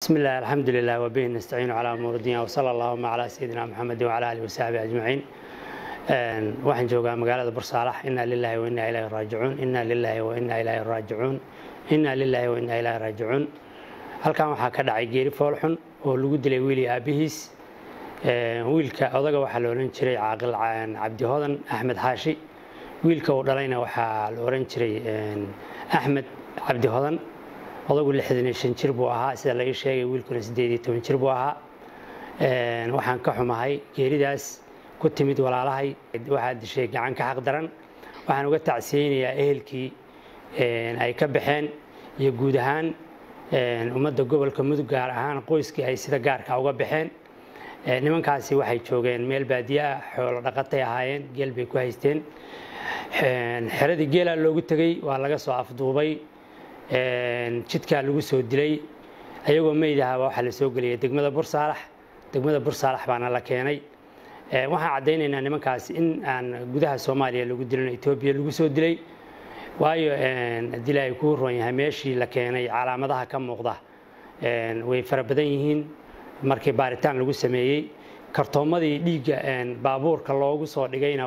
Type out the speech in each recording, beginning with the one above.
بسم الله الحمد لله وبه نستعين على أمور الدنيا وصلى اللهم على سيدنا محمد وعلى آله وصحبه أجمعين waxaan joogaa magaalada bursaalax inaa lilahi wa inaa ilaahi raajicuun inaa lilahi wa inaa ilaahi raajicuun inaa lilahi wa inaa ilaahi raajicuun halkan waxaa ka dhacay geeri foolxun oo lagu dilay wiili aabihiis wiilka odaga waxaa la ohan jiray caaqil cabdi hodan axmed xaashi wiilka uu dhalayna waxaa la ohan jiray axmed cabdi hodan odagu lixdan iyo shan jir buu ahaa sida laga sheegay wiilkuna siddeed iyo toban jir buu ahaa waxaan ka xumahay geeridaas ku timid walaalahay waxaa dishay gacan ka xaq daran waxaan uga tacsiyeynayaa ehelkii ay ka baxeen iyo guud ahaan ummadda gobolka mudug gaar ahaan qoyskii ay sida gaarka uga baxeen nimankaasi waxay joogeen meel baadiye ah xoolo dhaqatay ahaayeen geel bay ku haysteen xeradii geelaa loogu tegey waa laga soo afduubay jidkaa lagu soo dilay ayagoo meydahaba waxaa la soo geliyay degmada bursaalax degmada bursaalax baana la keenay waxaan caddaynaynaa nimankaas in aan gudaha soomaaliya lagu dilin etoobiya lagu soo dilay waayo dila ay kuu ron yahay meeshii la keenay calaamadaha ka muuqda way fara badan yihiin markii baaritaan lagu sameeyey kartoomadii dhiigga baabuurka loogu soo dhigayna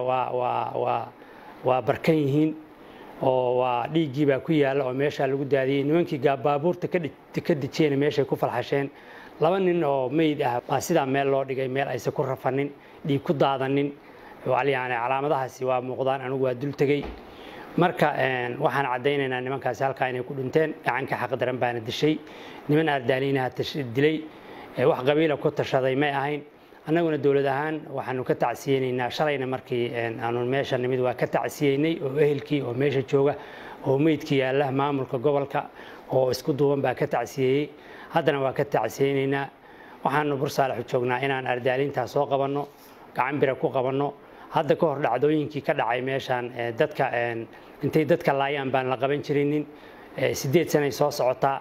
waa barkan yihiin oo waa dhiiggiibaa ku yaalla oo meeshaa lagu daadiyey nimankii baabuurta ka dejiyena meeshay ku falxasheen laba nin oo meyd ah baa sidaa meel loo dhigay meel aysan ku rafanin dhiig ku daadanin yani calaamadahaasi waa muuqdaan anigu waa dul tegey marka waxaan caddaynaynaa nimankaasi halkaa inay ku dhinteen gacanka xaqdaran baana dishay niman ardaaliinaha dilay wax qabiila ku tashaday may ahayn annaguna dowlad ahaan waxaanu ka tacsiyeynaynaa shalayna markii aanu meesha nimid waa ka tacsiyeynay oo ehelkii oo meesha jooga oo meydkii yaalla maamulka gobolka oo isku duuban baa ka tacsiyeeyey haddana waa ka tacsiyeynaynaa waxaanu bursaalaxu joognaa inaan ardaalintaa soo qabanno gacan bira ku qabanno hadda ka hor dhacdooyinkii ka dhacay meeshaan dadka intay dadka laayaan baan la qaban jirinin siddeed sanay soo socotaa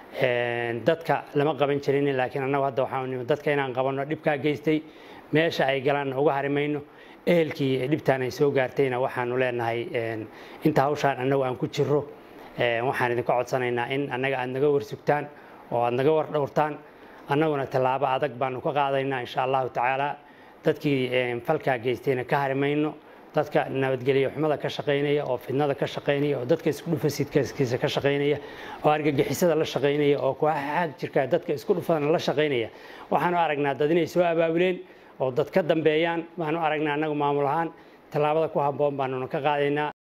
dadka lama qaban jirinin laakiin annagu hadda waxaanu nimi dadka inaan qabanno dhibkaa geystay meesha ay galaan uga harimayno ehelkii dhibtaan ay soo gaartayna waxaanu leenahay inta hawshaan annagu aan ku jirro waxaan idinka codsanaynaa in annaga aad naga warsugtaan oo aad naga war dhowrtaan annaguna tallaabo adag baanu ka qaadaynaa insha allahu tacaala dadkii falkaa geystayna ka harimayno dadka nabadgelyo xumada ka shaqaynaya oo fidnada ka shaqaynaya oo dadka isku dhufasidkiisa ka shaqaynaya oo argagixisada la shaqaynaya oo kuxaag jirka dadka isku dhufadana la shaqaynaya waxaanu aragnaa dad inay soo abaabuleen oo dad ka dambeeyaan baanu aragnaa annagu maamul ahaan tallaabada ku habboon baanuna ka qaadaynaa